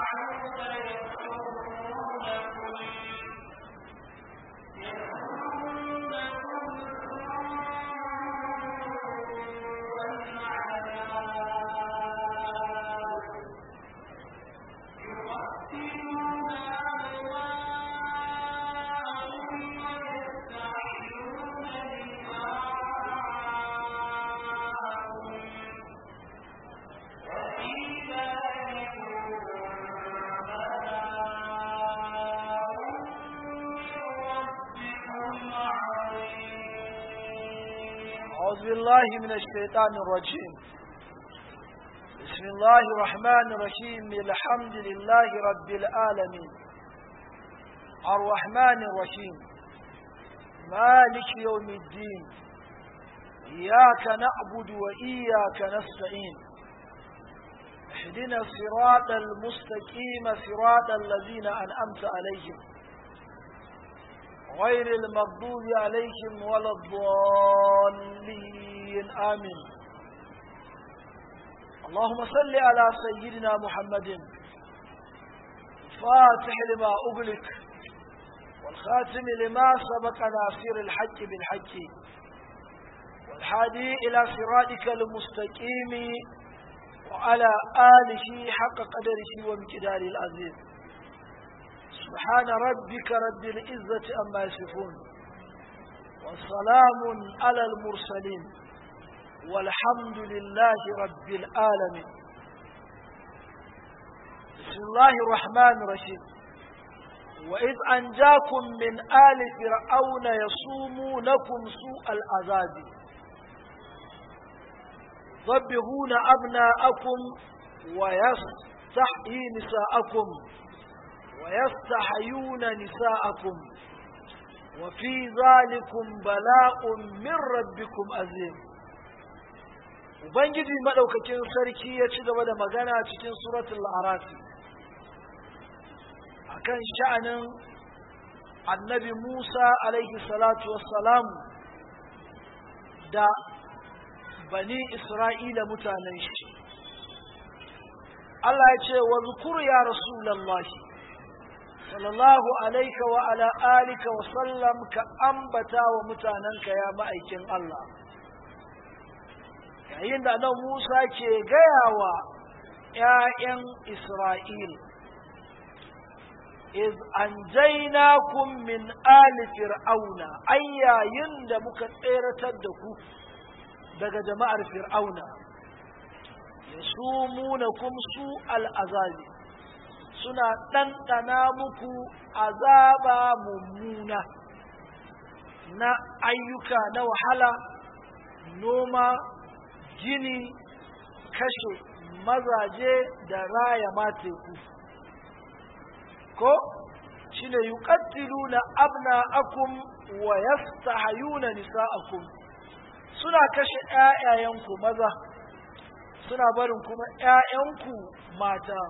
أعوذ بالله من الشيطان الرجيم بسم الله الرحمن الرحيم الحمد لله رب العالمين الرحمن الرحيم مالك يوم الدين إياك نعبد وإياك نستعين اهدنا الصراط المستقيم صراط الذين أنعمت عليهم غير المغضوب عليهم ولا الضالين آمين اللهم صل على سيدنا محمد فاتح لما أغلق والخاتم لما سبق ناصر الحق بالحق والحادي إلى صراطك المستقيم وعلى آله حق قدره وامتدار العظيم سبحان ربك رب العزة أما يصفون والسلام على المرسلين والحمد لله رب العالمين بسم الله الرحمن الرحيم وإذ أنجاكم من آل فرعون يصومونكم سوء العذاب ضبهون أبناءكم ويستحيي نساءكم ويستحيون نساءكم وفي ذلكم بلاء من ربكم عظيم Ubangiji maɗaukakin sarki ya ci gaba da magana cikin suratul arafi akan sha'anin annabi Musa alaihi salatu wassalam da bani Isra'ila mutanen shi. Allah ya ce wa zukur ya Rasulallahi sallallahu alaika wa ala alika wa sallam ka ambata wa mutanenka ya ma'aikin Allah yayin da nan Musa ke gaya wa ‘ya'yan Isra'il iz anjainakum min ali fir'auna ai yayin da muka tseratar da ku daga jama'ar fir'auna yasumunakum su al'azabi suna ɗanɗana muku azaba mummuna na ayyuka na wahala noma gini kashe mazaje da raya mateku ko shine yuqattiluna abna'akum wa yastahayuna nisa'akum suna kashe ƴaƴayenku maza suna barin kuma ƴaƴanku mata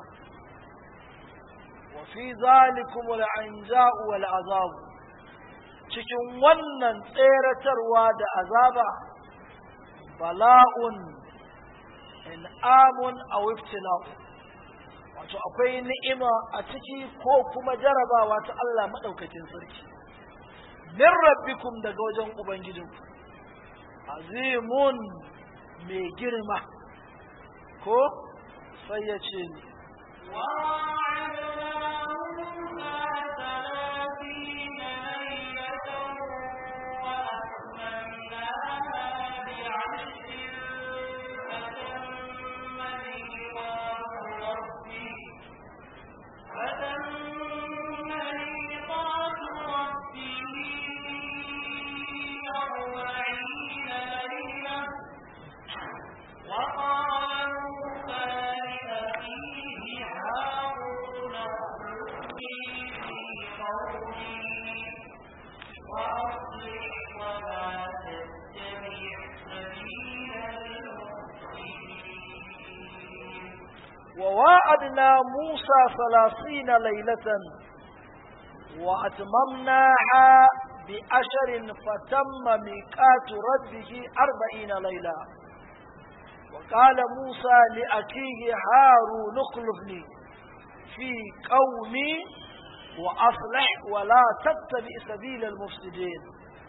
wa fi zalikum al-anja'u wal azab cikin wannan tseratarwa da azaba bala'un in'amun aw ibtila'u wato akwai ni'ima a ciki ko kuma jarabawa ta Allah madaukakin sarki min rabbikum daga wajen ubangijinku azimun mai girma ko sai ya ce ni وواعدنا موسى ثلاثين ليلة وأتممناها بأشر فتم ميقات ربه أربعين ليلة وقال موسى لأخيه هارون اخلفني في قومي وأصلح ولا تتبع سبيل المفسدين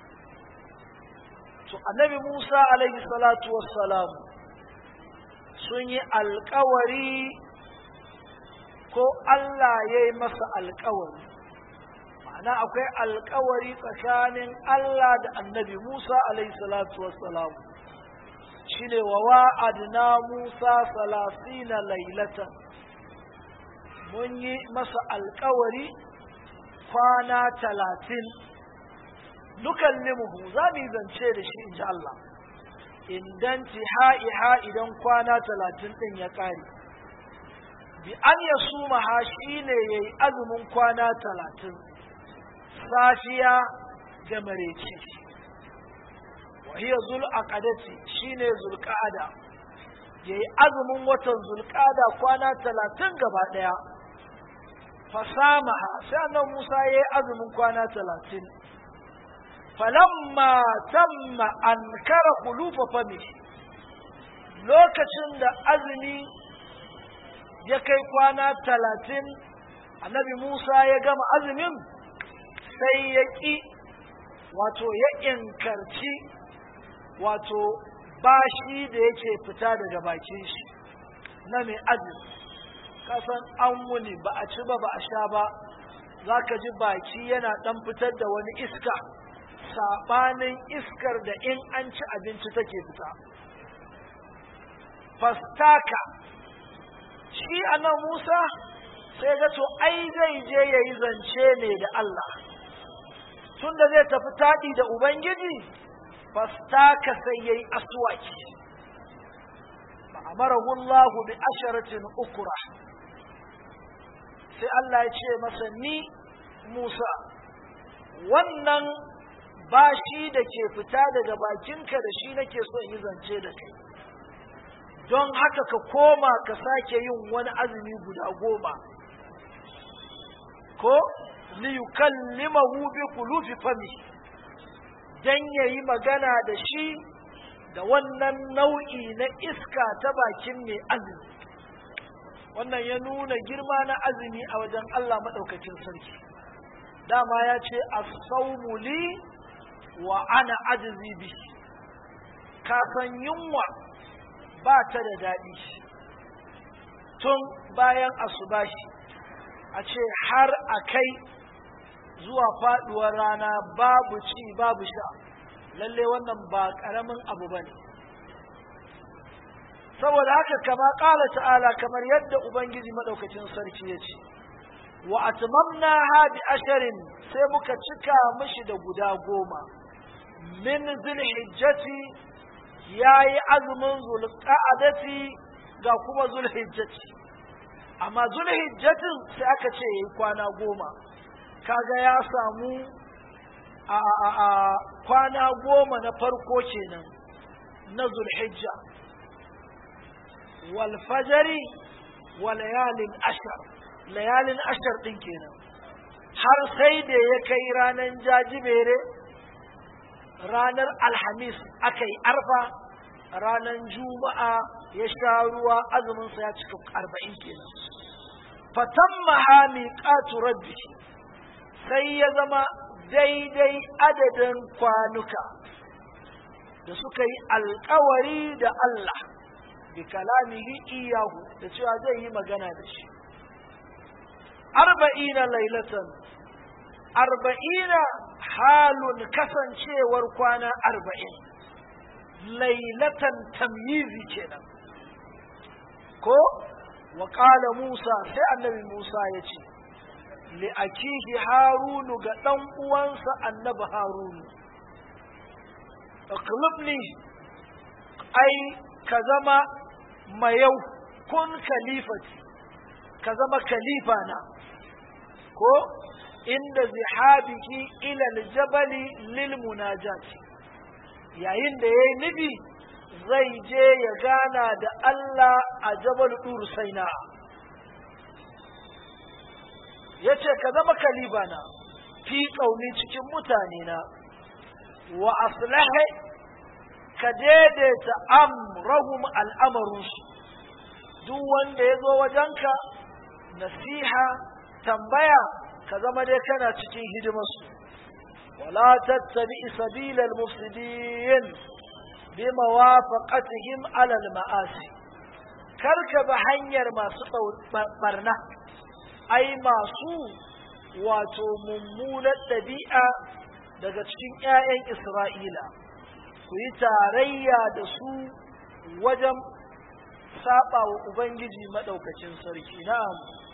النبي موسى عليه الصلاة والسلام سني القوري ko Allah ya yi masa alkawari ma'ana akwai alkawari tsakanin Allah da annabi Musa alaihi salatu wassalam shi ne wa wa'adna Musa salasina lailatan mun yi masa alkawari kwana talatin nukallimuhu za mu yi zance da shi in ji Allah idan ha'iha idan kwana talatin ɗin ya ƙare bi an ya suma ha shi ne ya yi azumin kwana talatin safiya da mareci wahiyar zul aqadati shi ne zulƙada ya yi azumin watan zulƙada kwana talatin gaba ɗaya fasamaha sai annan musa ya yi azumin kwana talatin falamma tamma an kara kulufa fami lokacin da azumi ya kai kwana talatin annabi Musa ya gama azumin sai ya ƙi wato ya inkarci wato bashi da yake fita daga bakin shi na mai azumi kasan an wuni ba a ci ba ba a sha ba za ka ji baki yana ɗan fitar da wani iska saɓanin iskar da in an ci abinci take fita fastaka shi anan Musa sai ga to ai zai je ya yi zance ne da Allah tunda zai tafi taɗi da Ubangiji fastaka sai ya yi aswaki ma'amarahu Allah bi asharatin ukura sai Allah ya ce masa ni Musa wannan bashi da ke fita daga bakinka da shi nake so in yi zance da kai don haka ka koma ka sake yin wani azumi guda goma ko liyukallimahu bi kulufi fami dan yayi magana da shi da wannan nau'i na iska ta bakin mai azumi wannan ya nuna girma na azumi a wajen Allah maɗaukakin sarki dama ya ce as-sawmu li wa ana ajzi bi ka san yunwa ba ta da daɗi tun bayan asubashi a ce har a kai zuwa faɗuwar rana babu ci babu sha lalle wannan ba ƙaramin abu ba ne saboda haka kama ƙala ta'ala kamar yadda ubangiji maɗaukacin sarki ya ce wa atmamna ha bi asharin sai muka cika mishi da guda goma min zulhijjati ya yi azumin zulqa'adati ga kuma zulhijjati amma zulhijjatin sai aka ce yayi kwana goma kaga ya samu a, a, a kwana goma na farko kenan na zulhijja wal fajari wa layalin ashar layalin ashar din kenan har sai da ya kai ranar jajibere ranar alhamis aka yi arfa ranar juma'a ya sha ruwa azuminsa ya cika arba'in kenan fatan mahami ƙatu rabbi sai ya zama daidai adadin kwanuka da suka yi alkawari da Allah bi kalamihi iyahu da cewa zai yi magana da shi arba'ina lailatan arba'ina halun kasancewar kwana arba'in lailatan tamyizi kenan ko wa qala Musa sai annabi Musa ya ce li akihi harunu ga dan uwansa annabi harunu aqlibni ai ka zama mayau kun kalifati ka zama khalifa na ko inda zihabiki ila aljabali lil munajati yayin da yayi nufi zai je ya gana da Allah a jabal dur saina yace ka zama kaliba na fi kauni cikin mutane na wa aslahi ka daidaita amrahum al'amarunsu duk wanda ya zo wajenka nasiha tambaya ka zama dai kana cikin hidimarsu wala tattabi sabilal mufsidin bi mawafaqatihim ala al ma'asi karka ba hanyar masu barna ai masu wato mummunar ɗabi'a daga cikin 'ya'yan Isra'ila ku yi tarayya da su wajen saba wa Ubangiji maɗaukacin sarki na'am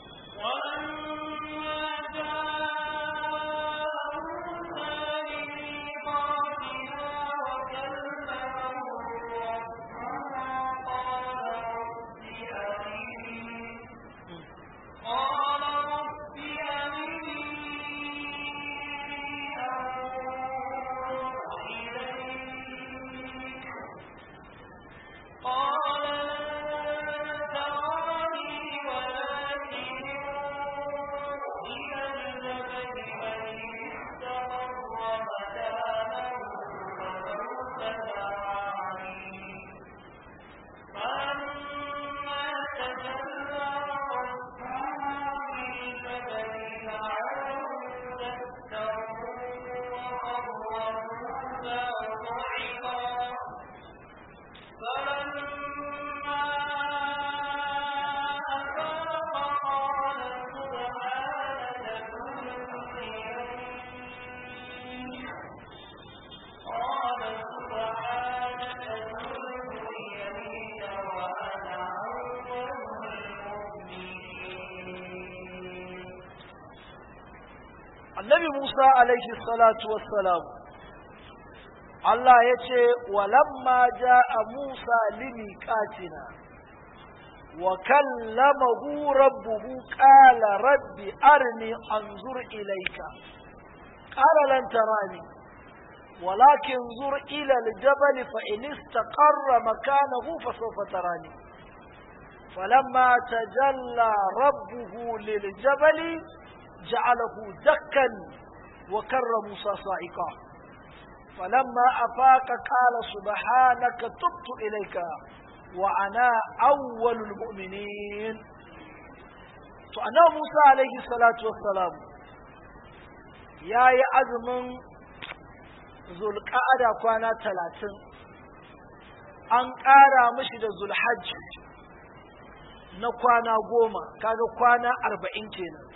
annabi Musa alaihi salatu wassalam Allah ya ce walamma ja'a Musa limiqatina wa kallamahu rabbuhu qala rabbi arni anzur ilayka qala lan tarani ولكن انظر إلى الجبل فإن استقر مكانه فسوف تراني فلما تجلى ربه للجبل جعله دكا وكر موسى صاعقا فلما أفاق قال سبحانك تبت إليك وأنا أول المؤمنين فأنا موسى عليه الصلاة والسلام يا يا أزمن ذو القعدة كوانا ثلاثين an ƙara mishi da zulhajj na kwana goma kaga kwana arba'in kenan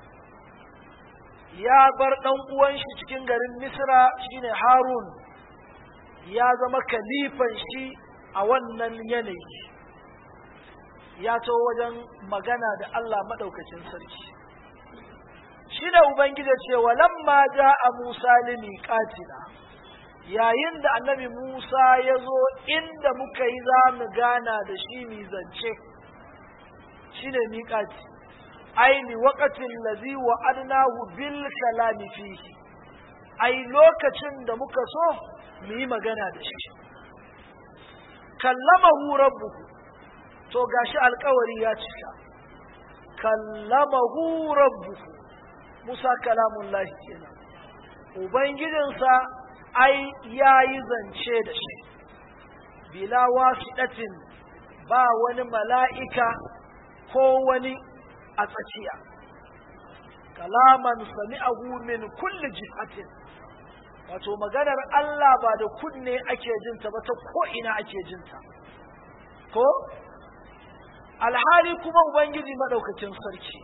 ya bar ɗan uwan shi cikin garin Misra shine Harun ya zama kalifan shi a wannan yanayi ya to wajen magana da Allah maɗaukacin sarki shi da Ubangiji cewa lamma ja a Musa limiqatina yayin da annabi Musa ya zo inda muka yi za mu gana da shi mi zance shi ne miƙati ai li waqatin ladhi wa'adnahu bil kalami fihi ai lokacin da muka so mu yi magana da shi kallamahu rabbuhu to gashi alkawari ya cika kallamahu rabbuhu Musa kalamullahi kenan ubangijinsa ai yayi zance da shi bila wasidatin ba wani mala'ika ko wani a tsakiya kalaman sami'ahu min kulli jihatin wato maganar Allah ba da kunne ake jinta ba ta ko ina ake jinta ko alhali kuma ubangiji madaukakin sarki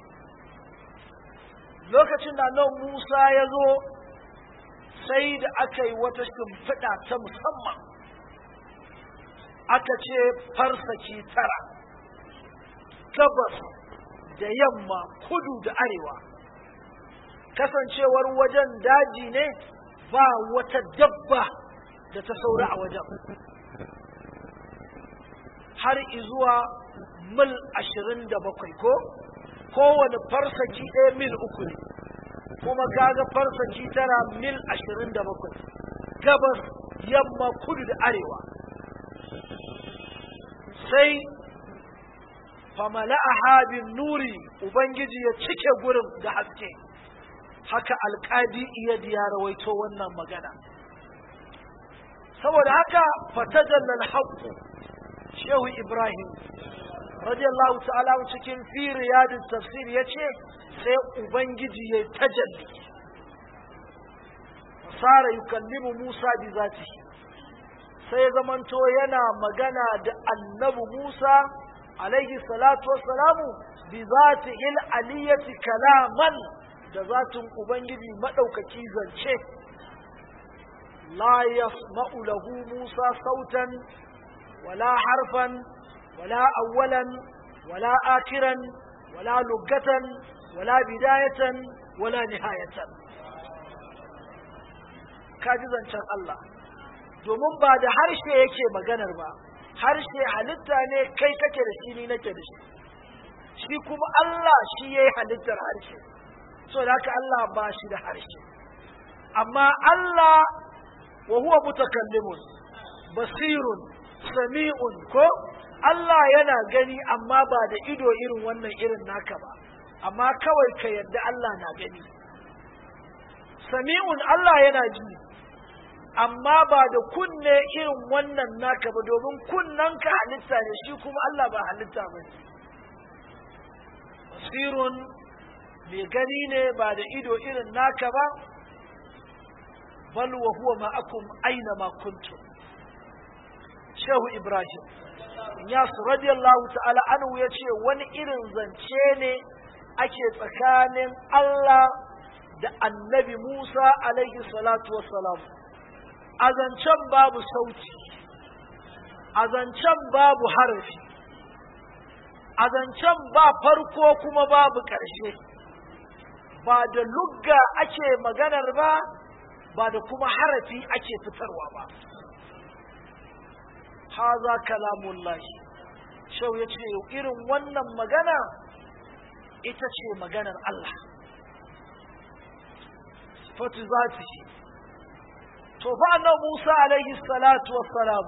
lokacin da nan Musa ya zo sai da aka yi wata shimfiɗa ta musamman aka ce farsaki tara gabas da yamma kudu da arewa kasancewar wajen daji ne ba wata dabba da ta saura a wajen har izuwa mil ashirin da bakwai ko kowane farsaki ɗaya mil uku ne kuma kaga farsaki tara mil ashirin da bakwai gabas yamma kudu da arewa sai famala'aha bin nuri ubangiji ya cike gurin da haske haka alƙadi iya ya rawaito wannan magana saboda haka fatajallal haqqu shehu ibrahim radiyallahu ta'ala cikin fi riyadus tafsir yace sai ubangiji ya tajalli sara yukallimu Musa bi zatihi sai zamanto yana magana da annabi Musa alaihi salatu wassalamu bi zatihil aliyati kalaman da zatin ubangiji madaukaki zance la yasma'u lahu Musa sautan wala harfan wala awwalan wala akiran wala lugatan wala bidayatan wala nihayatan kaji zancen Allah domin ba da harshe yake maganar ba harshe halitta ne kai kake da shi ni nake da shi shi kuma Allah shi yayi halittar harshe so da haka Allah ba shi da harshe amma Allah wa huwa mutakallimun basirun sami'un ko Allah yana gani amma ba da ido irin wannan irin naka ba amma kawai ka yadda Allah na gani sami'un Allah yana ji amma ba da kunne irin wannan naka ba domin kunnen ka halitta ne shi kuma Allah ba halitta ba ne basirun mai gani ne ba da ido irin naka ba bal wa huwa ma'akum aina ma kuntum shehu ibrahim yasu radiyallahu ta'ala anhu ya ce wani irin zance ne ake tsakanin Allah da annabi Musa alaihi salatu wassalam a zancen babu sauti a zancen babu harafi a zancen ba farko kuma babu ƙarshe ba da lugga ake maganar ba ba da kuma harafi ake fitarwa ba haza kalamullahi shau ya ce irin wannan magana ita ce maganar Allah sifatu zatihi to fa annabi Musa alaihi salatu wassalam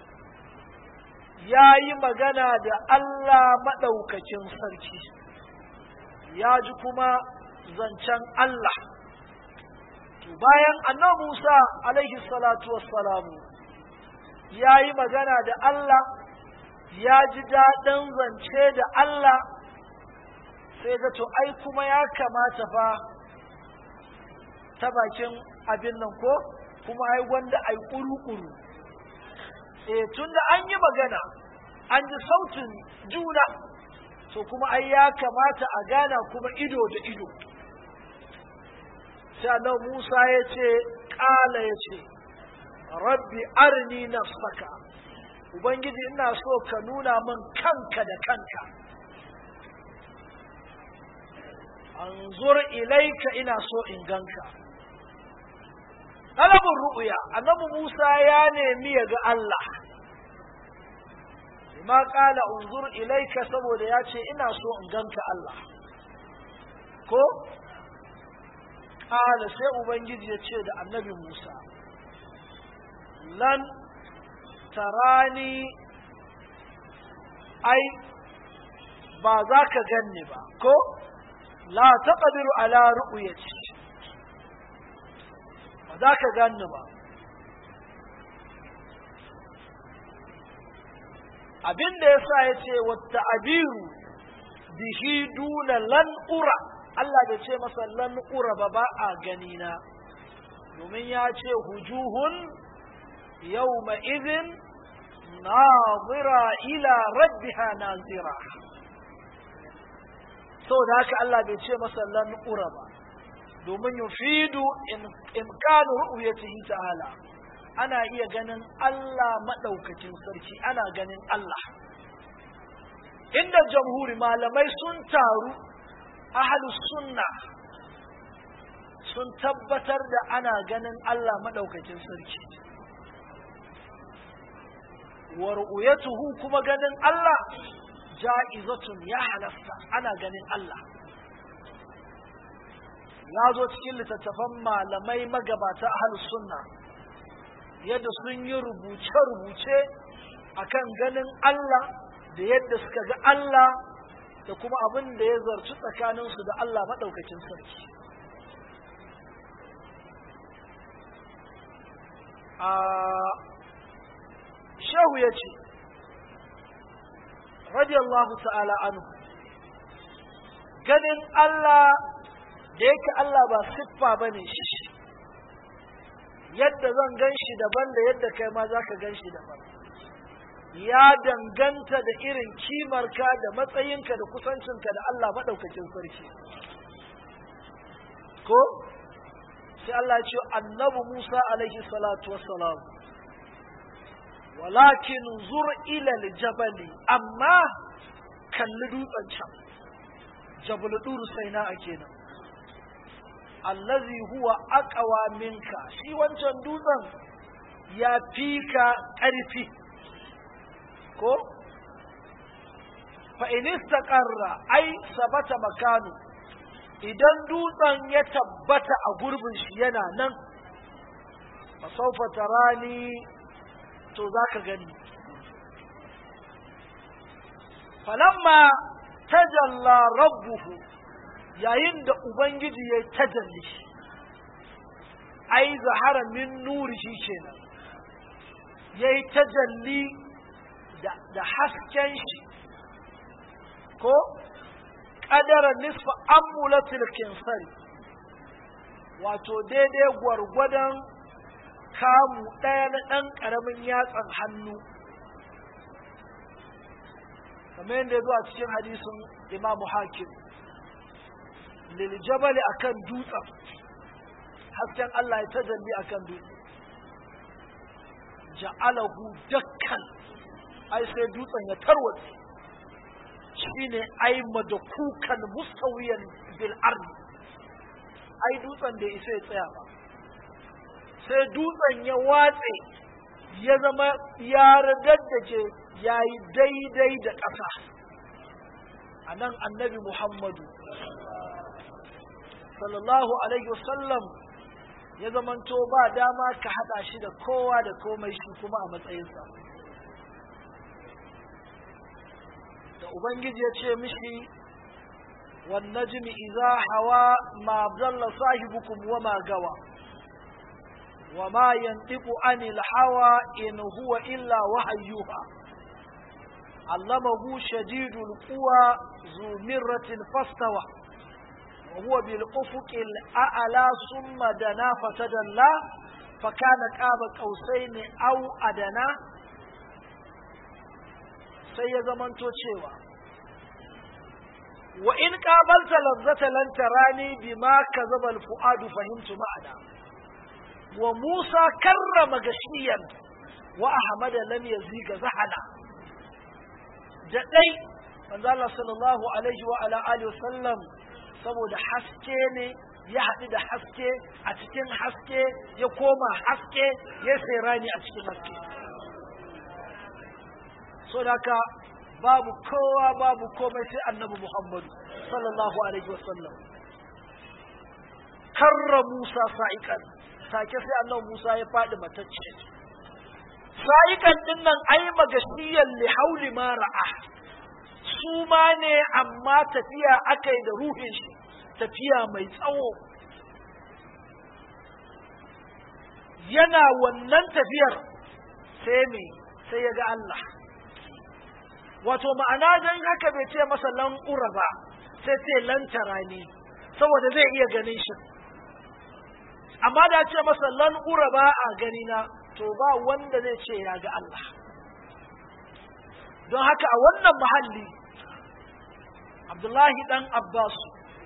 ya yi magana da Allah maɗaukacin sarki ya ji kuma zancen Allah to bayan annabi Musa alaihi salatu wassalamu ya yi magana da Allah ya ji daɗin zance da Allah sai ga to ai kuma ya kamata fa ta bakin abin nan ko kuma ai wanda ai ƙuru-ƙuru eh tunda an yi magana an ji sautin juna to kuma ai ya kamata a gana kuma ido da ido sai Allah Musa ya ce ƙala ya ce rabbi arni nafsaka ubangiji ina so ka nuna min kanka da kanka anzur ilaika ina so in ganka talabin ru'uya annabi Musa ya nemi ya ga Allah ma kala unzur ilaika saboda ya ce ina so in ganka Allah ko kala sai ubangiji ya ce da annabi Musa lan tarani ai ba za ka ganni ba ko la taqdiru ala ru'yati ba za ka ganni ba abin da yasa yace wata abiru bihi duna lan ura Allah bai ce masa lan ura ba ba a gani na domin ya ce hujuhun yawma idhin nazira ila rabbiha nazira saboda haka Allah bai ce masa lan ura ba domin yufidu imkanu ru'yatihi ta'ala ana iya ganin Allah madaukakin sarki ana ganin Allah inda jamhuri malamai sun taru ahlus sunna sun tabbatar da ana ganin Allah madaukakin sarki wa ru'yatuhu kuma ganin Allah ja'izatun ya halasta ana ganin Allah ya zo cikin littattafan malamai magabata ahlus sunna yadda sun yi rubuce-rubuce akan ganin Allah da yadda suka ga Allah da kuma abin da ya zarci tsakaninsu da Allah maɗaukacin sarki a shehu ya ce radiyallahu ta'ala anhu ganin Allah da yake Allah ba siffa bane shi yadda zan gan shi daban da yadda kai ma za ka gan shi daban ya danganta da irin kimarka da matsayinka da kusancinka da Allah maɗaukacin sarki ko sai Allah ce annabi Musa alaihi salatu wassalam walakin zur ila aljabali amma kalli dutsen can jabal dur sai na kenan allazi huwa aqwa minka shi wancan dutsen ya fi ka ƙarfi ko fa in istaqarra ai sabata makanu idan dutsen ya tabbata a gurbin shi yana nan fa sawfa tarani to zaka gani falamma tajalla rabbuhu yayin da ubangiji ya tajalli ai zahara min nuri shi kenan ya yi tajalli da hasken shi ko ƙadara nisfa ambulatil kinsari wato daidai gwargwadon kamu ɗaya na ɗan ƙaramin yatsan hannu kamar yadda ya zo a cikin hadisin imamu hakim liljabali akan dutsen hasken Allah ya tajalli akan dutsen ja'alahu dakkan ai sai dutsen ya tarwatse shine ai madakukan mustawiyan bil ardi ai dutsen da isa ya tsaya ba sai dutsen ya watse ya zama ya radaddace ya yi daidai da ƙasa a nan annabi muhammadu sallallahu alaihi wasallam ya zamanto ba dama ka haɗa shi da kowa da komai shi kuma a matsayinsa da ubangiji ya ce mishi والنجم إذا هوى ما ضل صاحبكم وما غوى وما ينطق عن الهوى إن هو إلا وحي يوحى علمه شديد القوى ذو مرة فاستوى وهو بالأفق الأعلى ثم دنا فتدلى فكان قاب قوسين أو أدنى سيزمنتو cewa وإن قابلت لذة لن تراني بما كذب الفؤاد فهمت معنا وموسى كرم غشيا وأحمد لم يزيغ زحنا جدي من الله صلى الله عليه وعلى آله وسلم saboda haske ne ya haɗu da haske a cikin haske ya koma haske ya sai rani a cikin haske so da haka babu kowa babu komai sai annabi Muhammadu sallallahu alaihi wasallam karra Musa sa'ikan take sai annabi Musa ya faɗi matacce sa'ikan din nan ai magashiyan li hauli ma ra'a su ma ne amma tafiya akai da ruhin shi tafiya mai tsawo yana wannan tafiyar sai me sai ya ga Allah wato ma'ana don haka bai ce masa lan'ura ba sai ce lantara ne saboda zai iya ganin shi amma da ce masa lan'ura ba a gani na to ba wanda zai ce ya ga Allah don haka a wannan mahalli abdullahi dan abbas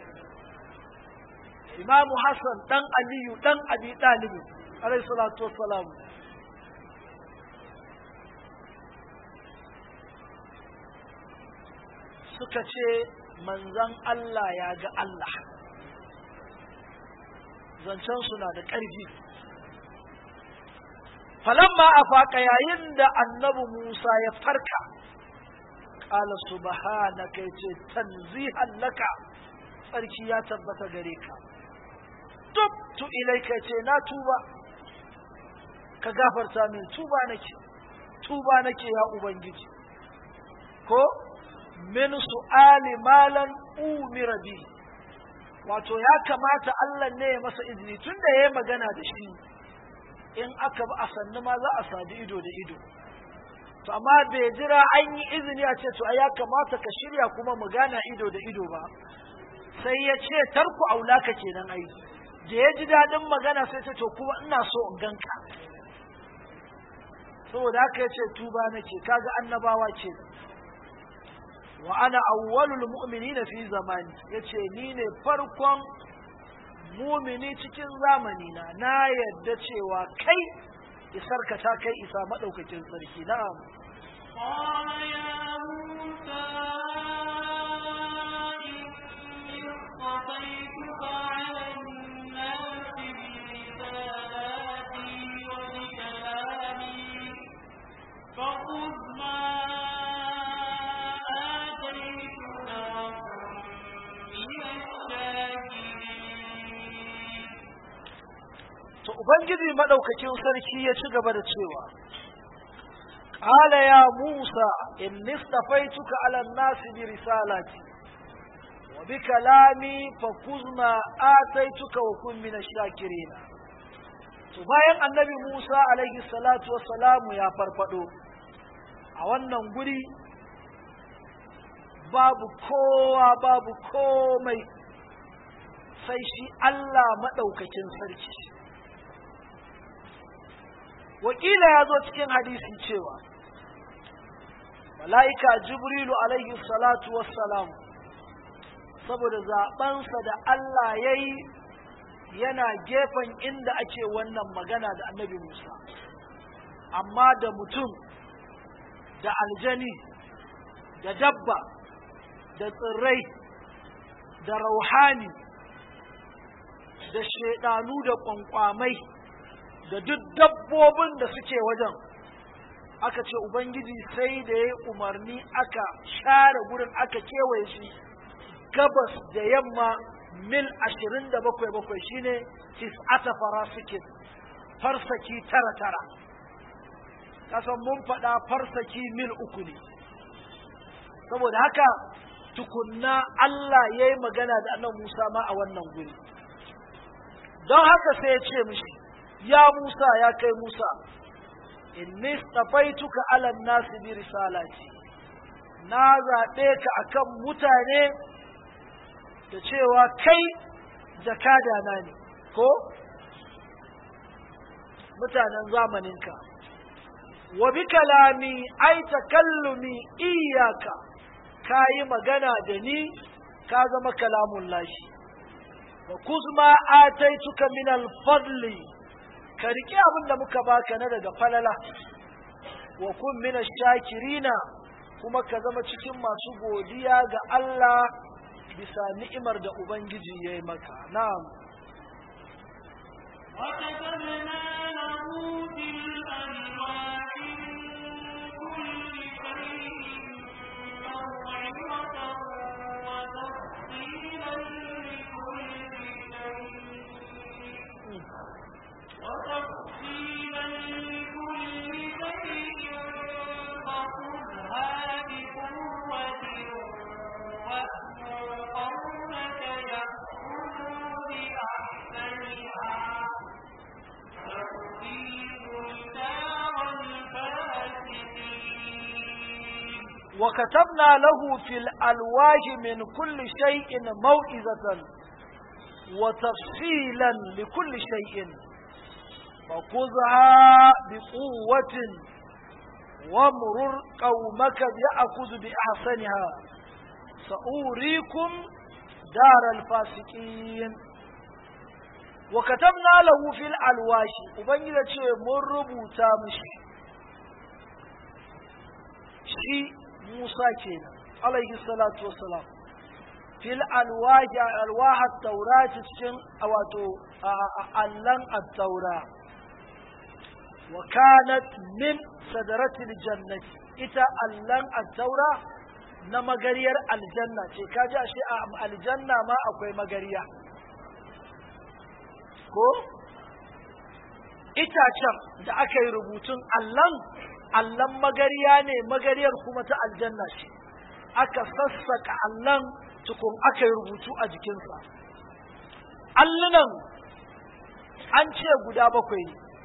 imamu hassan dan aliyu dan abi ɗalibi alaihi salatu wassalam suka ce manzan Allah ya ga Allah zancen suna da ƙarfi falamma a faƙa yayin da annabi Musa ya farka ƙala subhanaka yace tanzihan laka tsarki ya tabbata gare ka tubtu ilaika ce na tuba ka gafarta min tuba nake tuba nake ya ubangiji ko min su'ali malan umira bi wato ya kamata Allah ne ya masa izini tunda yayi magana da shi in aka bi a sannu ma za a sadu ido da ido to amma bai jira an yi izini a ce to ya kamata ka shirya kuma mu gana ido da ido ba sai ya ce tarku aulaka kenan ai da ya ji daɗin magana sai ce to kuma ina so in ganka saboda haka ya ce tuba nake kaga annabawa ce wa ana awwalul mu'minina fi zamani yace ni ne farkon mumini cikin zamani na na yadda cewa kai isar ka ta kai isa madaukakin sarki na'am قال يا موسى إني اصطفيتك على الناس برسالاتي وبكلامي فخذ ما آتيتك وكن من الشاكرين to ubangiji madaukakin sarki ya ci gaba da cewa qala ya musa inni istafaituka ala an-nasi bi risalati wa bi kalami fakuzma ataituka wa kun min ash-shakirin to bayan annabi musa alaihi salatu wassalamu ya farfado a wannan guri babu kowa babu komai sai shi Allah maɗaukakin sarki wakila ya zo cikin hadisi cewa mala'ika jibrilu alaihi salatu wassalam saboda zaɓensa da Allah ya yi yana gefen inda ake wannan magana da annabi Musa amma da mutum da aljani da dabba da tsirrai da rauhani da shaidanu da kwankwamai da duk dabbobin da suke wajen aka ce ubangiji sai da ya umarni aka share gurin aka kewaye shi gabas da yamma mil ashirin da bakwai bakwai shine tis'ata farasikin farsaki tara tara kasan mun faɗa farsaki mil uku ne saboda haka tukunna Allah ya yi magana da annan Musa ma a wannan guri don haka sai ya ce mishi ya Musa ya kai Musa inni stafaituka ala nasi bi risalati na zaɓe ka akan mutane da cewa kai jakada na ne ko mutanen zamaninka wa bi kalami ai takallumi iyaka ka yi magana da ni ka zama kalamun lashi wa kuzma ataituka min al-fadli ka riƙe abin da muka baka na daga falala wa kun min shakirina kuma ka zama cikin masu godiya ga Allah bisa ni'imar da ubangiji ya yi maka na'am وكتبنا له في الألواح من كل شيء موعظة وتفصيلا لكل شيء وتفصيلا لكل شيء فخذها بقوة وأمر قومك يأخذوا بأحسنها ترتيب الدار الفاسدين وكتبنا له في الألواح من كل شيء موعظة وتفصيلا لكل شيء فخذها بقوة وامرر قومك يأخذ بأحسنها سأوريكم دار الفاسقين وكتبنا له في الألواح وبنجد شيء مربو تامشي شي موسى كينا عليه الصلاة والسلام fil alwahi alwaha taura cikin wato allan at-taura wa kanat min sadaratil jannati ita allan at-taura na magariyar aljanna ce kaji ashe a aljanna ma akwai magariya ko itacen da aka yi rubutun allan allan magariya ne magariyar kuma ta aljanna ce aka sassaka allan tukun aka yi rubutu a jikinsa allunan an ce guda bakwai ne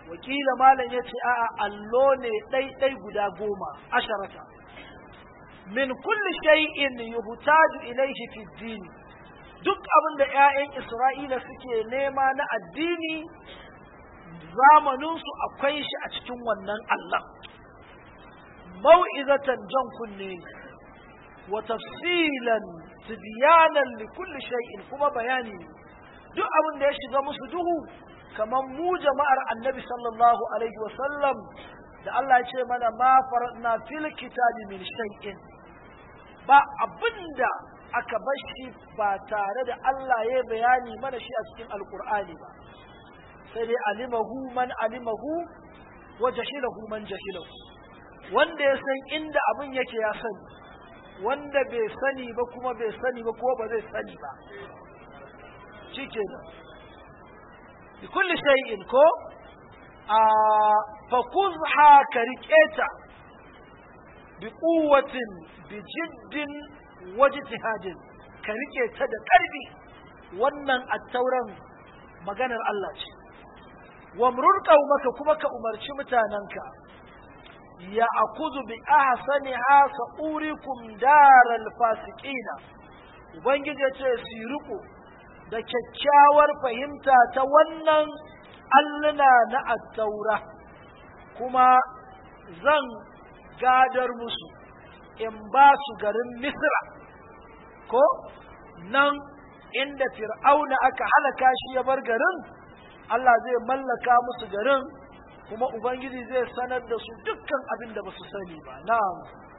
wakila malam ya ce a'a allo ne ɗaiɗai guda goma asharata min kulli shay'in yuhtaju ilayhi fi dini duk abin da 'ya'yan Isra'ila suke nema na addini zamaninsu akwai shi a cikin wannan Allah mau'izatan jan kunne wa tafsilan tibyanan li kulli shay'in kuma bayani ne duk abin da ya shiga musu duhu kamar mu jama'ar annabi sallallahu alaihi wa sallam da Allah ya ce mana ma faradna fil kitabi min shay'in ba abinda aka bar shi ba tare da Allah ya bayani mana shi a cikin alkur'ani ba sai dai alimahu man alimahu wa jahilahu man jahilahu wanda ya san inda abin yake ya sani wanda bai sani ba kuma bai sani ba ko ba zai sani ba shikenan bi kulli shay'in ko a fakuzha ka riƙeta bi quwwatin bi jiddin wajtihadin ka rike ta da ƙarfi wannan attauran maganar Allah ce wa murur qaumaka kuma ka umarci mutananka ya akuzu bi ahsaniha sa'urikum daral fasiqina ubangiji ya ce su riko da kyakkyawar fahimta ta wannan alluna na attaura kuma zan gadar musu in ba su garin misra ko nan inda fir'auna aka halaka shi ya bar garin Allah zai mallaka musu garin kuma ubangiji zai sanar da su dukkan abin da ba su sani ba na'am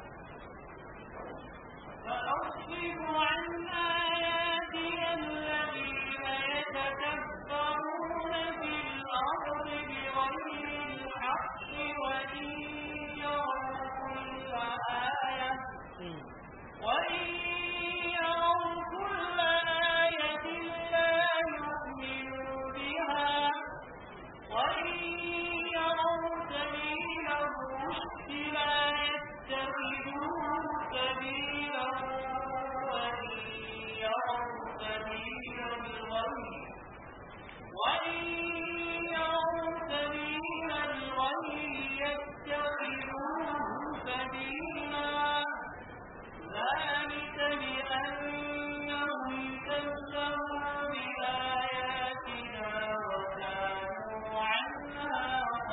فأصرف عن آياتي الذين يتكبرون في الأرض بغير الحق وإن يروا كل آية وإن يروا كل آية لا يؤمنوا بها وإن يروا سبيل الرشد لا يتخذوه سبيلا وإن يروا سبيل الغي وإن يروا سبيل الغي يتخذوه سبيلا ذلك بأنهم كذبوا بآياتنا وكانوا عنها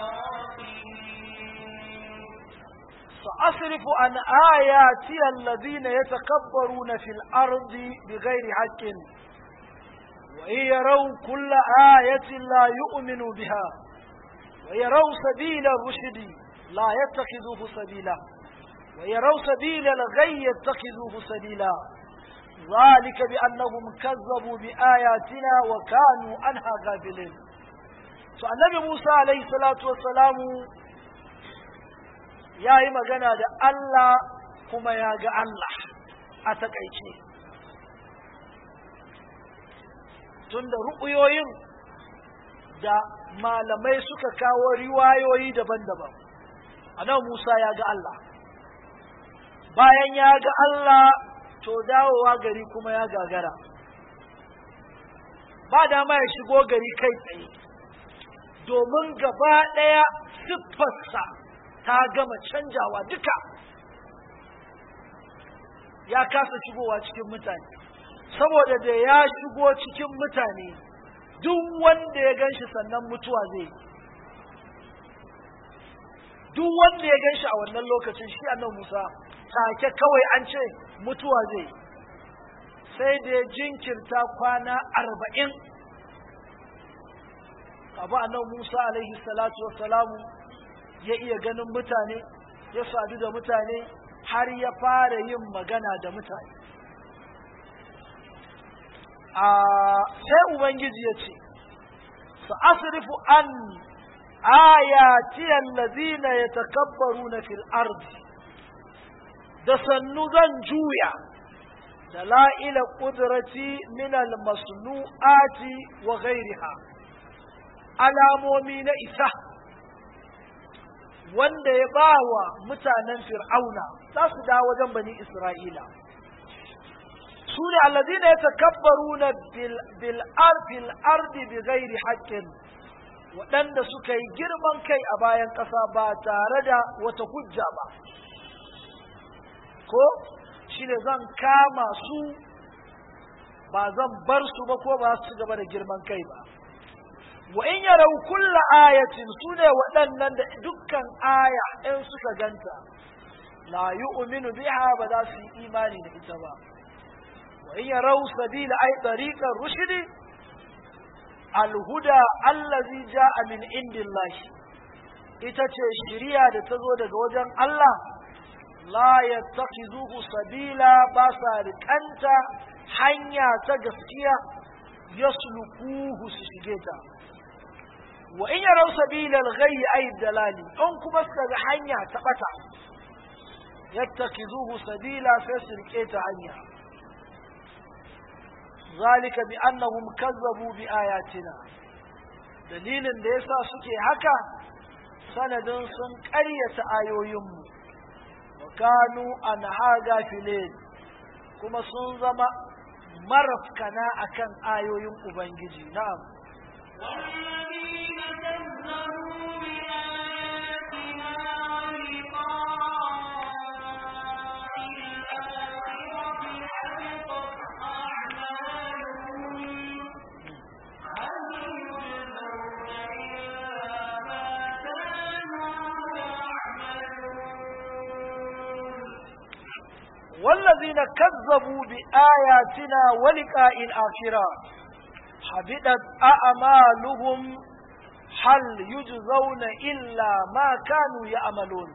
غافلين سأصرف عن آياتي الذين يتكبرون في الأرض بغير حق وإن يروا كل آية لا يؤمنوا بها ويروا سبيل الرشد لا يتخذوه سبيلا ويروا سبيل الغي يتخذوه سبيلا ذلك بأنهم كذبوا بآياتنا وكانوا عنها غافلين فالنبي موسى عليه الصلاة والسلام ya yi magana da Allah kuma ya ga Allah a takaice tunda ru'uyoyin da malamai suka kawo riwayoyi daban-daban anan Musa ya ga Allah bayan ya ga Allah to dawowa gari kuma ya gagara ba dama ya shigo gari kai tsaye domin gaba ɗaya siffarsa ta gama canjawa duka ya kasa shigowa cikin mutane saboda da ya shigo cikin mutane duk wanda ya gan shi sannan mutuwa zai duk wanda ya gan shi a wannan lokacin shi annan musa take kawai an ce mutuwa zai sai da ya jinkirta kwana arba'in abu annan musa alaihi salatu wassalamu ya iya ganin mutane ya sadu da mutane har ya fara yin magana da mutane a sai ubangiji ya ce su asrifu an ayati allazina yatakabbaruna fil ardi da sannu zan juya dalaila qudrati min al masnu'ati wa ghayriha alamomi na isa wanda ya ba wa mutanen fir'auna za su dawo wajen bani isra'ila su ne allazina ya takabbaru na bil ardi bi ghairi haqqin waɗanda suka yi girman kai a bayan ƙasa ba tare da wata hujja ba ko shi ne zan kama su ba zan bar su ba ko ba su gaba da girman kai ba wa in yarau kulla ayatin su ne waɗannan da dukkan aya in suka ganta la yu'minu biha ba za su yi imani da ita ba wa in yarau sabila ay tariqar rushdi alhuda allazi ja'a min indillahi ita ce shiriya da ta zo daga wajen Allah la yattakhiduhu sabila ba sa riƙanta hanya ta gaskiya yaslukuhu su shige ta wa in yarau sabila al-ghayy ay dalali in kuma suka ga hanya ta bata yattakhiduhu sabila sai su rike ta hanya zalika bi annahum kazzabu bi ayatina dalilin da yasa suke haka sanadin sun ƙaryata ayoyinmu wa kanu anha gafilin kuma sun zama marafkana akan ayoyin ubangiji na'am والذين كذبوا بآياتنا ولقاء الآخرة حبطت أعمالهم هل يجزون إلا ما كانوا يعملون والذين كذبوا بآياتنا ولقاء الآخرة حبطت أعمالهم هل يجزون إلا ما كانوا يعملون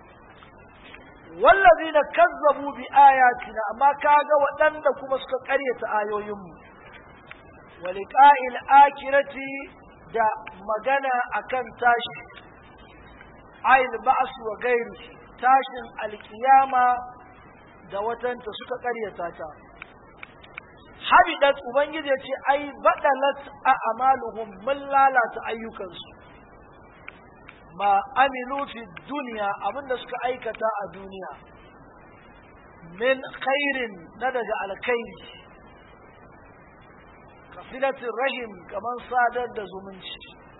والذين كذبوا بآياتنا ما كاغا ودند كما suka ƙaryata ayoyinmu ولقاء الآخرة da magana akan tashi ayil ba'as wa gairu tashin alkiyama da watanta suka ƙaryata ta habidat ubangiji ya ce ai badalat a amaluhum mun lalata ayyukansu ma amilu fi duniya abinda suka aikata a duniya min khairin na daga alkhairi kasilatin rahim kamar sadar da zumunci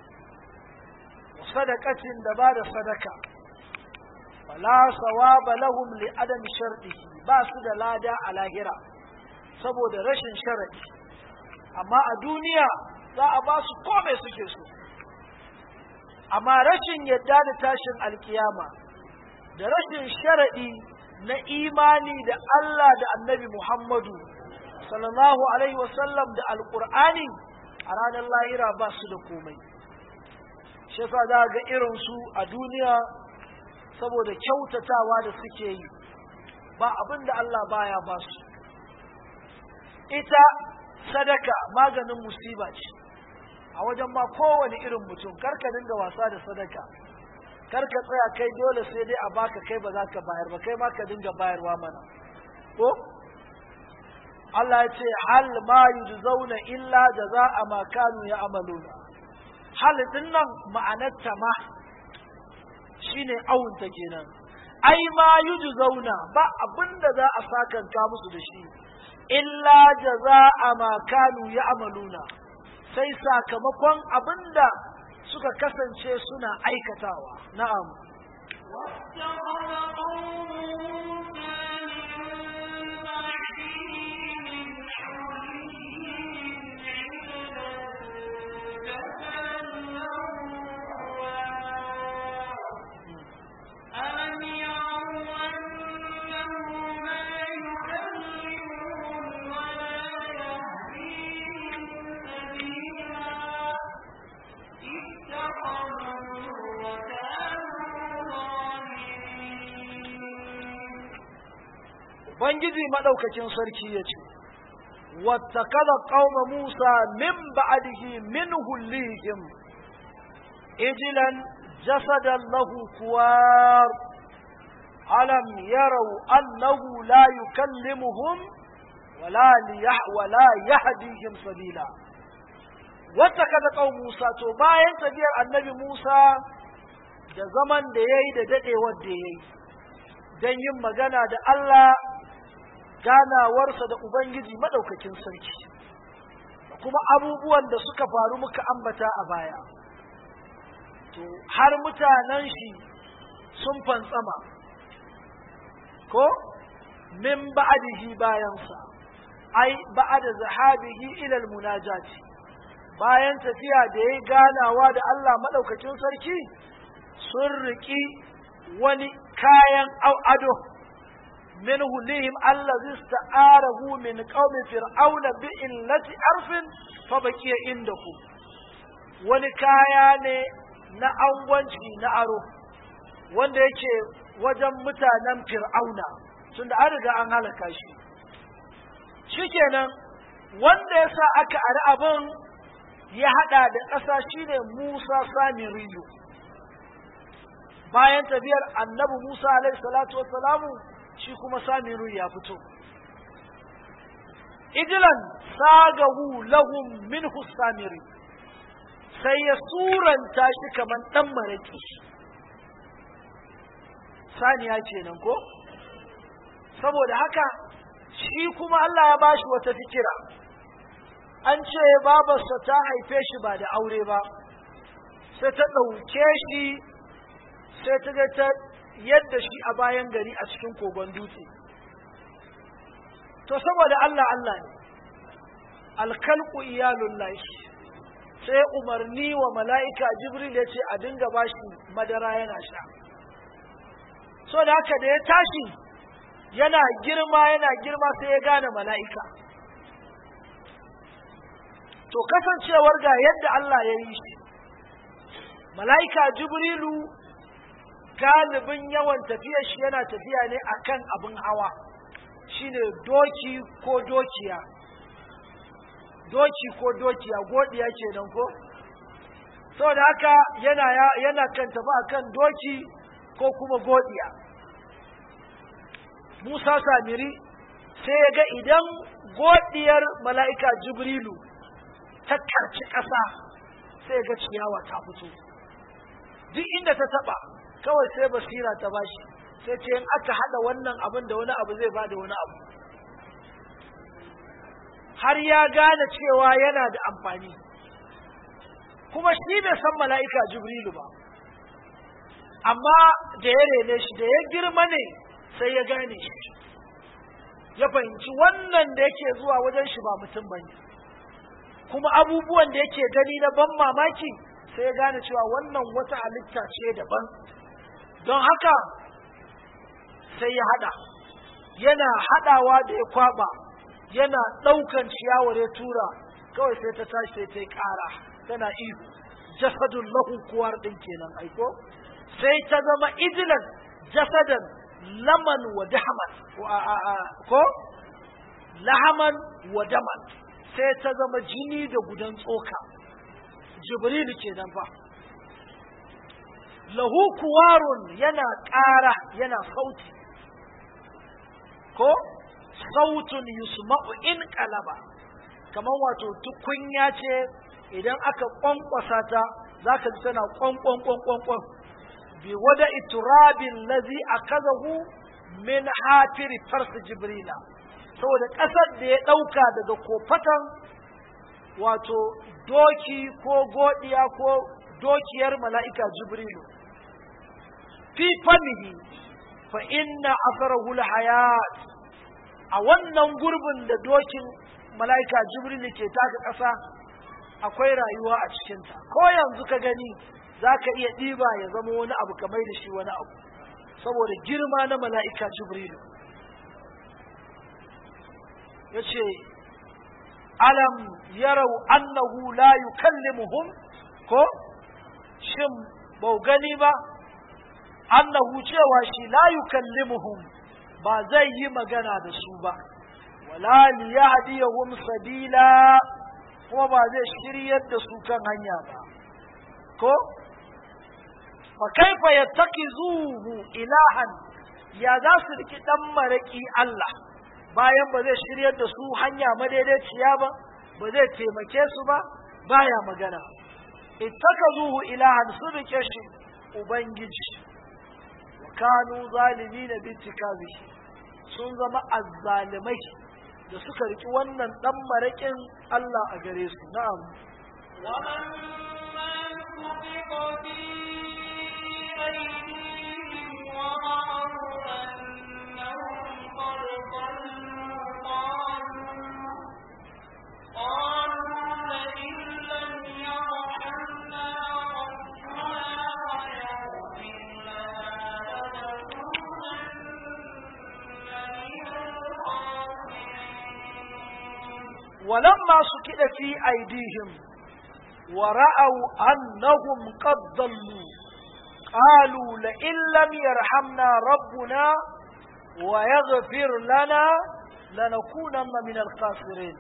sadakacin da ba da sadaka fala sawaba lahum li adam shar'ihi ba su da lada a lahira saboda rashin sharadi amma a duniya za a ba su kome suke so amma rashin yadda da tashin alkiyama da rashin sharadi na imani da Allah da annabi Muhammadu sallallahu alaihi wasallam da alkur'ani a ranar lahira ba su da komai shi yasa za ga irin su a duniya saboda kyautatawa da suke yi ba abin da Allah baya ba su ita sadaka maganin musiba ce a wajen ma kowane irin mutum karka dinga wasa da sadaka karka tsaya kai dole sai dai a baka kai ba za ka bayar ba kai ma ka dinga bayarwa mana ko Allah ya ce hal ma yujzauna illa jaza'a ma kanu ya'maluna hal din nan ma'anarta ma shine awunta kenan ai ma yujzauna ba abinda za a sakanka musu da shi illa jaza'a ma kanu ya'maluna sai sakamakon abinda suka kasance suna aikatawa na'am واتخذ قوم موسى من بعده من حولهم عجلا جسدا له خوار ألم يروا أنه لا يكلمهم ولا يهديهم سبيلا اتخذوه وكانوا ظالمين Ubangiji maɗaukakin sarki ya ce, Wattakada ƙauma Musa min ba'adihi min hullihim, ijilan jasadan lahu kuwar, alam yarau annahu la yukallimuhum wala liyah- wala yahdihim sabila. Wattakada ƙauma Musa, to bayan tafiyar annabi Musa da zaman da ya yi da daɗewar da ya yi, don yin magana da Allah ganawarsa da Ubangiji maɗaukakin sarki, da kuma abubuwan da suka faru muka ambata a baya. to har mutanen shi sun fantsama ko min ba'dihi bayansa ai ba'da zahabihi ila almunajati bayan tafiya da yayi ganawa da Allah madaukakin sarki sun riki wani kayan ado min hulihim allazi ista'arahu min qaumi fir'auna bi illati arfin fa baqiya indahu wani kaya ne na angwanci na aro wanda yake wajen mutanen fir'auna tunda an riga an halaka shi shikenan wanda ya sa aka ari abin ya hada da ƙasa shine Musa Samiriyu bayan tafiyar annabi Musa alaihi salatu wassalamu shi kuma Samiru ya fito ijilan sagahu lahum minhu samiri sai ya suranta shi kamar dan maraki saniya kenan ko saboda haka shi kuma Allah ya bashi wata fikira an ce babarsa ta haife shi ba da aure ba sai ta ɗauke shi sai ta ga ta yadda shi a bayan gari a cikin kogon dutse to saboda Allah Allah ne alkalku iyalun lashi sai umarni wa mala'ika jibril ya ce a dinga bashi madara yana sha so da haka da ya tashi yana girma yana girma sai ya gane mala'ika to kasancewar ga yadda Allah ya yi shi mala'ika jibrilu galibin yawan tafiyar shi yana tafiya ne akan abin hawa shine doki ko dokiya doki ko dokiya godiya kenan ko saboda haka yana yana kan tafi akan doki ko kuma godiya Musa Samiri sai ya ga idan godiyar mala'ika Jibrilu ta karci ƙasa sai ga ciyawa ta fito duk inda ta taba kawai sai basira ta bashi sai ce in aka hada wannan abin da wani abu zai bada wani abu har ya gane cewa yana da amfani kuma shi bai san mala'ika jibrilu ba amma da ya rene shi da ya girma ne sai ya gane shi ya fahimci wannan da yake zuwa wajen shi ba mutum bane kuma abubuwan da yake gani na ban mamaki sai ya gane cewa wannan wata halitta ce daban don haka sai ya hada yana hadawa da ya kwaba yana daukan ciyawar ya tura kawai sai ta tashi sai ta yi kara tana ihu jasadun lahu kuwar din kenan aiko sai ta zama ijilan jasadan laman wa dahaman ko lahaman wa daman sai ta zama jini da gudan tsoka jibrilu kenan fa lahu kuwarun yana ƙara yana sauti ko sautun yusma'u in qalaba kamar wato tukunya ce idan aka kwankwasa ta zaka ji tana kwankwan kwankwan kwan bi wada iturabin lazi akazahu min hafiri farsi jibrila saboda ƙasar da ya ɗauka daga kofatan wato doki ko godiya ko dokiyar mala'ika jibrilu fi famihi fa inna asarahu hayat a wannan gurbin da dokin mala'ika jibrilu ke taka ƙasa akwai rayuwa a cikinta ko yanzu ka gani za ka iya ɗiba ya zama wani abu kamar da shi wani abu saboda girma na mala'ika jibrilu ya ce alam yarau annahu la yukallimuhum ko shin bau gani ba annahu cewa shi la yukallimuhum ba zai yi magana da su ba wala liyahdiyahum sabila kuma ba zai shiryar da su kan hanya ba ko fa kaifa yattakizuhu ilahan ya za su riki dan maraki Allah bayan ba zai shiryar da su hanya madaidaiciya ba ba zai taimake su ba baya magana ittakazuhu ilahan su rike shi ubangiji wa kanu zalimina bitikazi sun zama azzalimai da suka riki wannan dan marakin Allah a gare su na'am وَمَن سُقِطَ فِي أيديهم ورأوا أنهم قد ضلوا قالوا قالوا لئن لم يرحمنا ربنا ويغفر لنا لنكونن من الخاسرين ولما سكت في أيديهم ورأوا أنهم قد ضلوا قالوا لئن لم يرحمنا ربنا ويغفر لنا لنكونن من الخاسرين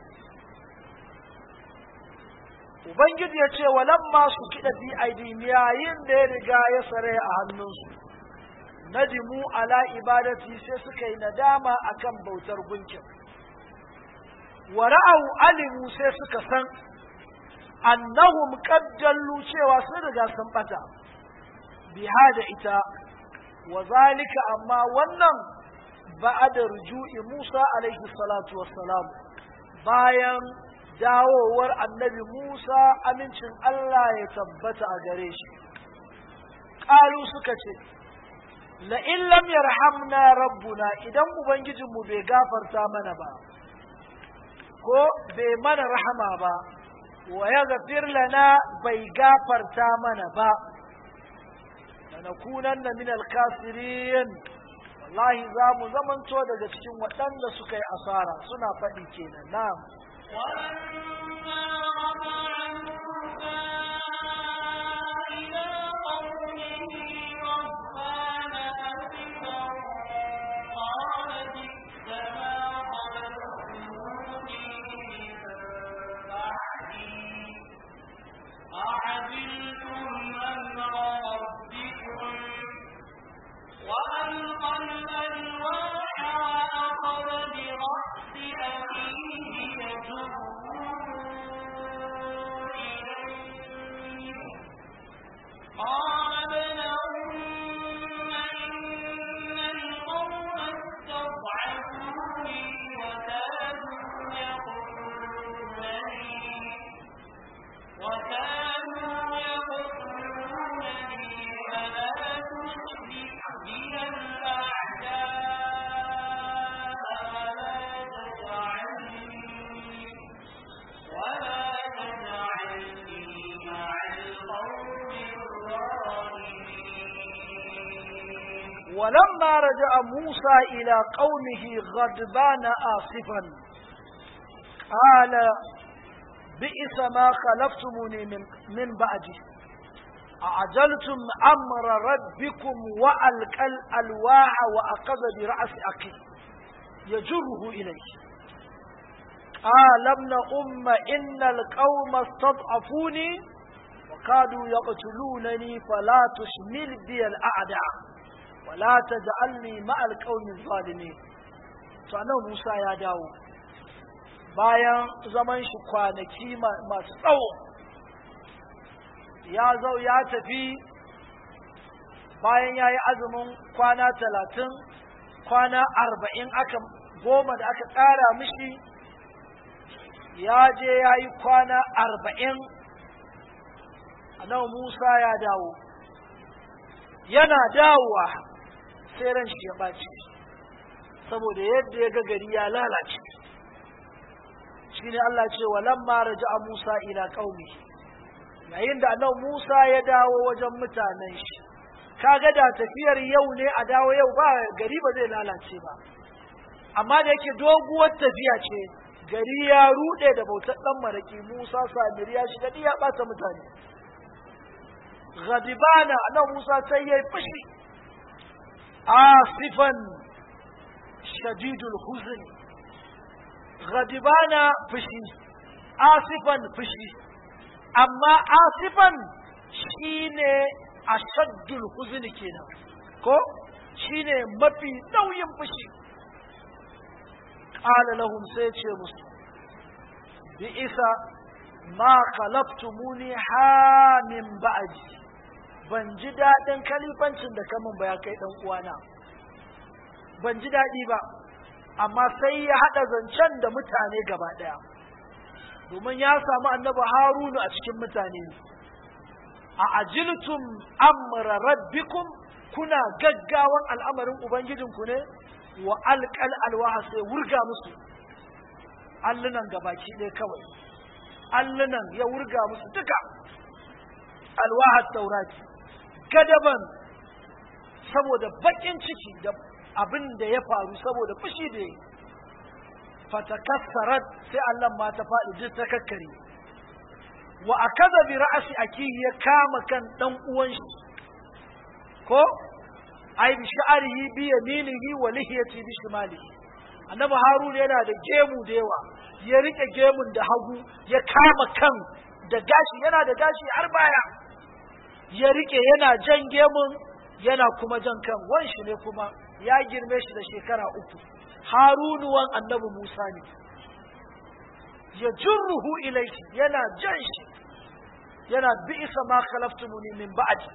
Ubangiji ya ce, walamma su kiɗa fi aidihim yayin da ya riga ya sare a hannunsu, nadimu ala ibadati sai suka yi nadama akan bautar gunkin. wa ra'au alimu sai suka san annahum qad jallu cewa sun riga sun bata biha da ita wa zalika amma wannan ba'da ruju'i Musa alaihi salatu wassalam bayan dawowar annabi Musa amincin Allah ya tabbata a gare shi qalu suka ce la in lam yarhamna rabbuna idan ubangijinmu bai gafarta mana ba ko bai mana rahama ba wa ya gafir lana bai gafarta mana ba lanakunan na min alkasirin wallahi za mu zamanto daga cikin waɗanda suka yi asara suna faɗi kenan na ولما رجع موسى إلى قومه غضبان أسفا قال بئس ما خلفتموني من بعدي أعجلتم أمر ربكم وألقى الألواح وأخذ برأس أخيه يجره إليه قال ابن أم إن القوم استضعفوني وكانوا يقتلونني وكانوا يقتلونني فلا تشرك بي الأعداء ولا تجعلني ولا تجعلني مع القوم الظالمين ولما رجع موسى إلى قومه غضبان آسفا قال بئس ما خلفتموني من, من بعدي أعجلتم أمر ربكم وألقى الألواح وأخذ برأس أخي يجره إليه قال ابن أم إن القوم استضعفوني وكادوا يقتلونني فلا تشمل بي الأعداء ولا تجعلني مع القوم الظالمين فأنا موسى يا داو bayan zaman shi kwanaki masu tsawo ya zau ya tafi bayan ya yi azumin kwana talatin kwana arba'in aka goma da aka ƙara mishi ya je ya yi kwana arba'in annabi Musa ya dawo yana dawowa sai ran shi ya ɓaci saboda yadda ya ga gari ya lalace shi ne Allah ce wa lamma raja'a Musa ila qaumi yayin da annabi Musa ya dawo wajen mutanen shi kaga da tafiyar yau ne a dawo yau ba gari ba zai lalace ba amma da yake doguwar tafiya ce gari ya rude da bautar dan maraki Musa Samiri ya shiga ya bata mutane غضبانا أنا موسى سيئ فشي آصفا شديد الحزن غضبانا فشي آصفا فشي أما آصفا شيني أشد الحزن كنا كو شيني مفي نوين فشي قال لهم سيتشي مسلم بئس ما خلفتموني ها من بعدي ban ji daɗin kalifancin da kamun ba ya kai ɗan uwana ban ji daɗi ba amma sai ya haɗa zancen da mutane gaba ɗaya domin ya samu annabi harunu a cikin mutane a ajiltum amra rabbikum kuna gaggawan al'amarin ubangijinku ne wa alqal alwaha sai wurga musu allunan gabaki ɗaya kawai allunan ya wurga musu duka alwaha taurati gadaban saboda bakin ciki da abin da ya faru saboda fushi da yi fatakassarat sai Allah ma ta faɗi duk ta kakkare wa akaza bi ra'si akihi ya kama kan dan uwan shi ko ai bi sha'rihi bi yaminihi wa lihiyati bi shimalihi annabi harun yana da gemu da yawa ya rike gemun da hagu ya kama kan da gashi yana da gashi har baya ya rike yana jan gemun yana kuma jan kan wanshi ne kuma ya girme shi da shekara uku harunu wan annabi musa ne ya jurruhu ilaihi yana jan shi yana bi'isa ma khalaftumuni min ba'di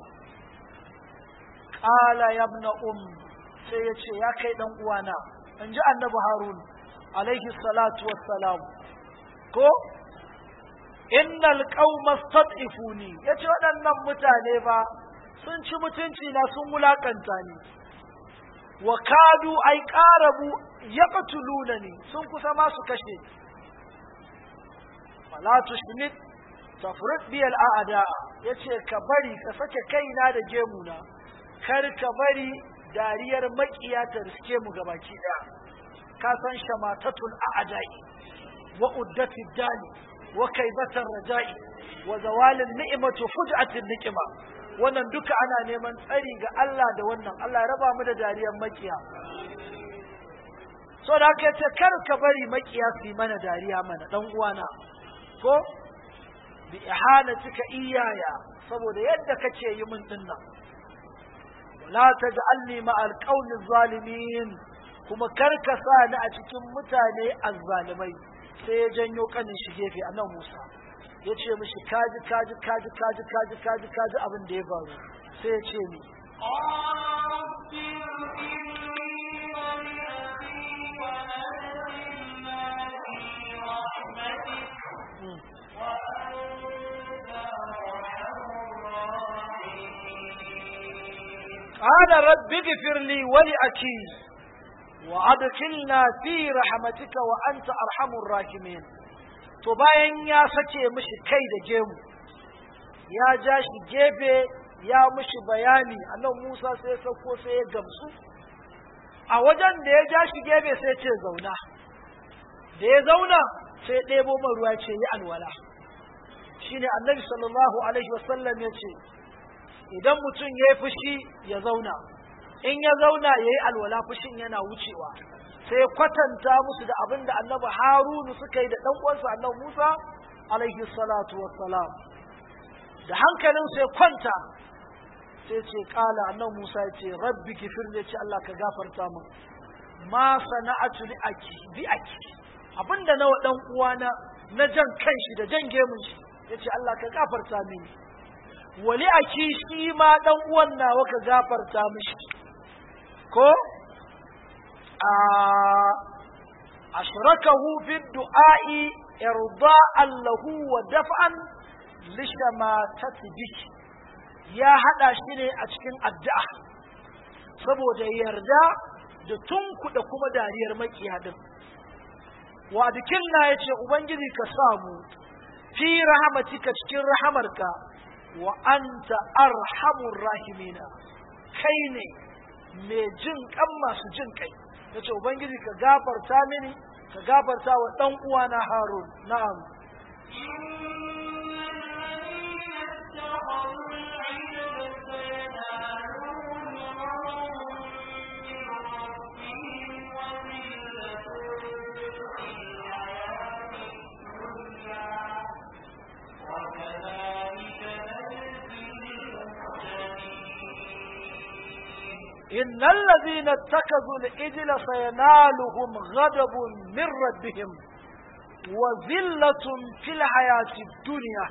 qala ya ibn um sai ya ce ya kai dan uwana in ji annabi harun alaihi salatu wassalam ko innal qauma stad'ifuni yace waɗannan mutane ba sun ci mutunci na sun wulakanta ni wa kadu ay qarabu yaqtulunani sun kusa ma su kashe fala tushmit tafrid bi al a'da yace ka bari ka sake kaina da gemuna kar ka bari dariyar makiya ta riske mu gabaki daya ka san shamatatul a'dai wa uddati dali wa kaibatar raja'i wa zawalin ni'matu fuj'atin niqma wannan duka ana neman tsari ga Allah da wannan Allah ya raba mu da dariyar makiya so da haka yace kar ka bari makiya su yi mana dariya mana dan uwana ko bi ihanatika iyaya saboda yadda kace yi min dinnan la taj'alni ma alqawli zalimin kuma kar ka sa ni a cikin mutane azzalimai sai ya janyo kanin shi gefe a nan Musa ya ce mishi kaji kaji kaji kaji kaji kaji kaji abin da ya faru sai ya ce ni قال رب اغفر لي ولأخي وأدخلنا في رحمتك وأنت أرحم الراحمين to bayan ya sace mishi kai da gemu ya ja shi gefe ya mishi bayani annan Musa sai sauko sai ya gamsu a wajen da ya ja shi gefe sai ce zauna da ya zauna sai ɗebo man ruwa ce yi alwala shine annabi sallallahu alaihi wasallam ya ce idan mutum ya yi fushi ya zauna in ya zauna ya yi alwala fushin yana wucewa sai kwatanta musu da abin da annabi harunu suka yi da ɗan uwansa annabi musa alaihi salatu wassalam da hankalin sai kwanta sai ce kala annabi musa ya ce rabbi kifir ne ce allah ka gafarta min ma sana'atu li aki bi aki abinda nawa dan uwana na jan kanshi da jan gemun shi yace allah ka gafarta mini wali aki shi ma dan uwan nawa ka gafarta mishi ko a ashrakahu fi du'a'i irda'an lahu wa daf'an lishamatati biki ya hada shi ne a cikin addu'a saboda yarda da tunkuda kuma dariyar makiya din wa adkilna yace ubangiji ka samu fi rahmatika cikin rahamarka wa anta arhamur rahimina kai ne mai jin kan masu jin kai yace ubangiji ka gafarta mini ka gafarta wa dan uwana harun na'am إن الذين اتخذوا الإجل سينالهم غضب من ربهم وذلة في الحياة الدنيا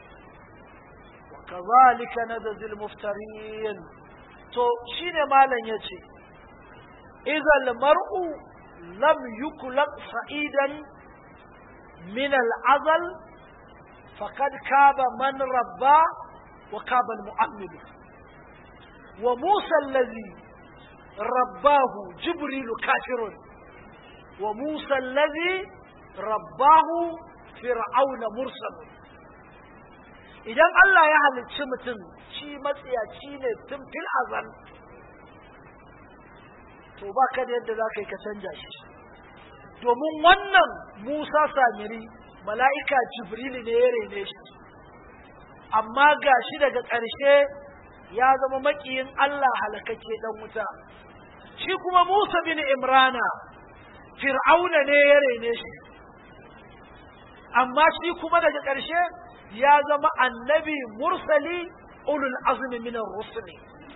وكذلك نجزي المفترين تو شين مالا يتي إذا المرء لم يخلق سعيدا من العزل فقد كاب من رباه wa kabal mu'ammilu wa musa allazi rabbahu jibrilu kafirun wa musa allazi rabbahu fir'auna mursalun idan Allah ya halicci mutum shi matsiyaci ne tun fil azal to ba ka da yadda za ka yi ka canja shi domin wannan Musa Samiri mala'ika Jibrilu ne ya rene shi amma ga shi daga ƙarshe ya zama maƙiyin Allah halakakke ɗan wuta shi kuma Musa bin Imrana Fir'auna ne ya rene shi amma shi kuma daga ƙarshe ya zama annabi mursali ulul azmi minar rusuli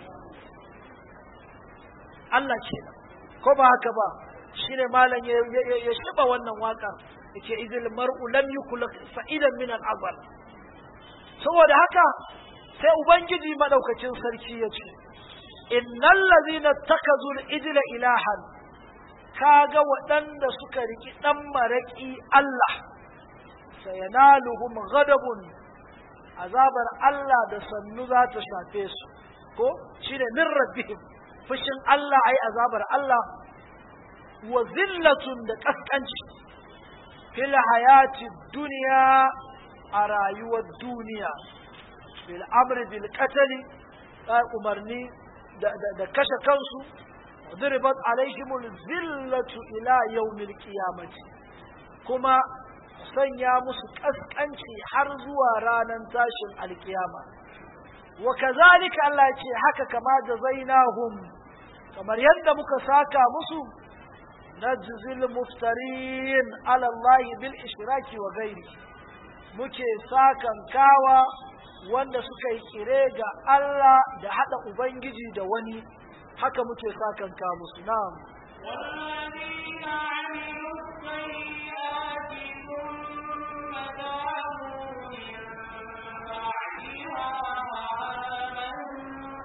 Allah ce ko ba haka ba shi ne malam ya shiba wannan waka yake izil mar'u lam yukul sa'idan min al-azal saboda haka sai ubangiji madaukakin sarki ya ce innal ladhina takazu al-ijla ilahan kaga waɗanda suka riki dan maraki Allah sayanaluhum ghadabun azabar Allah da sannu za ta shafe su ko shine min rabbihim fushin Allah ai azabar Allah wa zillatun da kaskanci fil hayati duniya a rayuwar duniya bil amri bil qatl umarni da kashe kansu ضربت عليهم الذلة إلى يوم القيامة kuma sanya musu kaskanci har zuwa ranar tashin alkiyama wa kazalika Allah ya ce haka kama jazainahum kamar yadda muka saka musu najzil muftarin ala Allah bil ishraki wa ghairi muke sakan kawa wanda suka yi kire ga Allah da hada ubangiji da wani haka muke sakan ka musu na'am والذين عملوا السيئات ثم تابوا من بعدها وآمنوا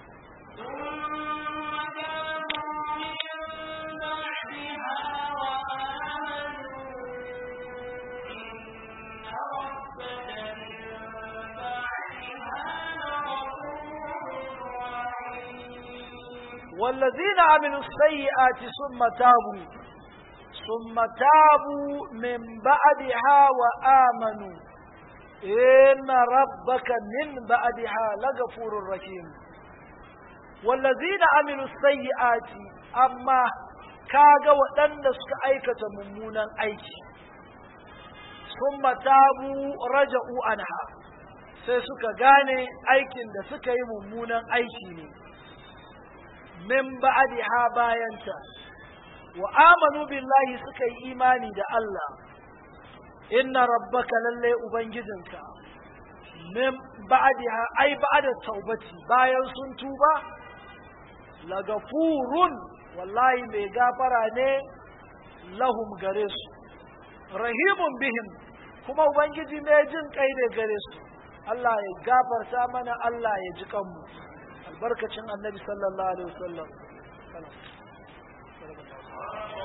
ثم تابوا من بعدها وآمنوا إن ربك من بعدها لغفور رحيم والذين عملوا السيئات ثم تابوا ثم تابوا من بعدها وآمنوا إن ربك من بعدها لغفور رحيم والذين عملوا السيئات أما kaga waɗanda suka aikata mummunan aiki sun matabu raja'u anha sai suka gane aikin da suka yi mummunan aiki ne min ba'diha bayanta wa amanu billahi suka yi imani da Allah inna rabbaka lalle ubangijinka min ba'diha ai ba'da taubati bayan sun tuba lagafurun wallahi mai gafara ne lahum gare su rahimun bihim kuma ubangiji mai jin kai ne gare su Allah ya gafarta mana Allah ya ji kanmu albarkacin annabi sallallahu alaihi wasallam